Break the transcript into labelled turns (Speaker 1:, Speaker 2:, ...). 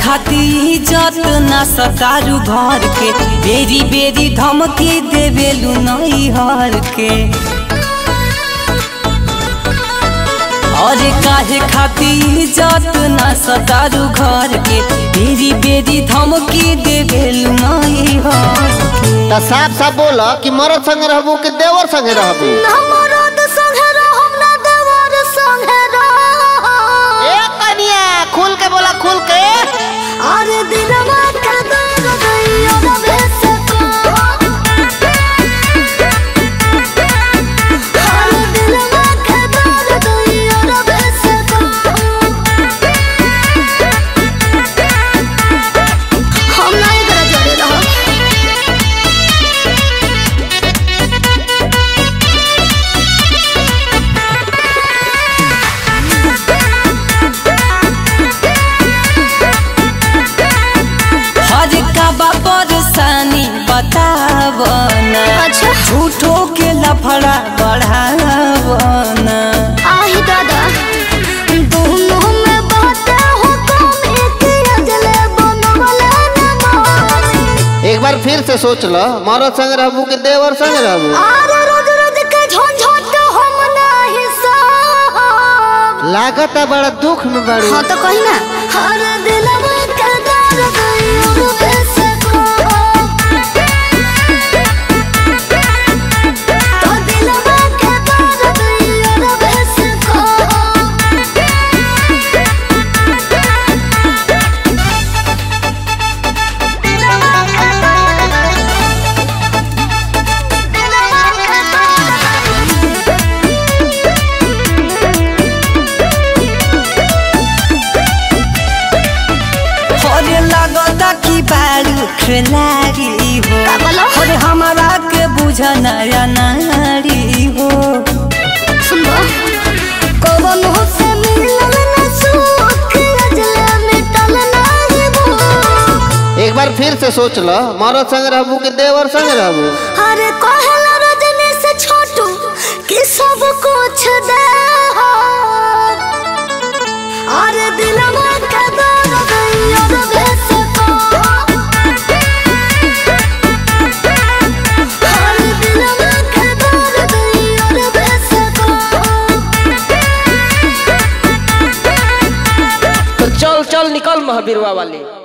Speaker 1: खाती इज्जत ना सतारू घर के बेरी बेरी धमकी देवेलू नई हर के और काहे खाती इज्जत ना सतारू घर के बेरी बेरी धमकी देवेलू नई हर के
Speaker 2: त साफ साफ बोल कि मरद संगे रहबू कि देवर संगे रहबू
Speaker 3: हमरद संगे रहम ना देवर संगे रहम
Speaker 2: ए कनिया खुल के बोला खुल के
Speaker 3: अरे दिलवा के दर्द दैयो ना भेस को अरे दिलवा के दर्द दैयो ना भेस को हम नहीं करे जोड़े रहो
Speaker 1: हर का बा परेशानी बतावना
Speaker 3: अच्छा
Speaker 1: झूठो के लफड़ा बढ़ावना
Speaker 3: आही दादा दोनों में बातें हो कम एक अजले बनवले न मानी
Speaker 2: एक बार फिर से सोच ल मरद संगे रहबू कि देवर संगे रहबू
Speaker 3: आरे रोज रोज के झंझट हम नहीं साहब
Speaker 2: लागत है बड़ा दुख में बड़ी
Speaker 3: हाँ तो कही ना हर दिलवा के दर्द यूं कैसे को तो दिलवा के दर्द यूं कैसे को
Speaker 1: अरे लगता कि बारू खिलाड़ी हो
Speaker 3: का बोलो?
Speaker 1: अरे हमारा के बुझ नया नारी हो
Speaker 3: सुनबो कौन हो से मिलल न सुख अजले मिटल नहीं भूख
Speaker 2: एक बार फिर से सोच ल मरद संगे रहबू कि देवर संगे रहबू
Speaker 3: अरे कहला रजनी से छोटू कि सब कुछ दे हो अरे दिलवा के दर्द दैयो भेस को अरे दिलवा के दर्द दैयो भेस को
Speaker 4: तो चल चल निकल महावीरवा वाली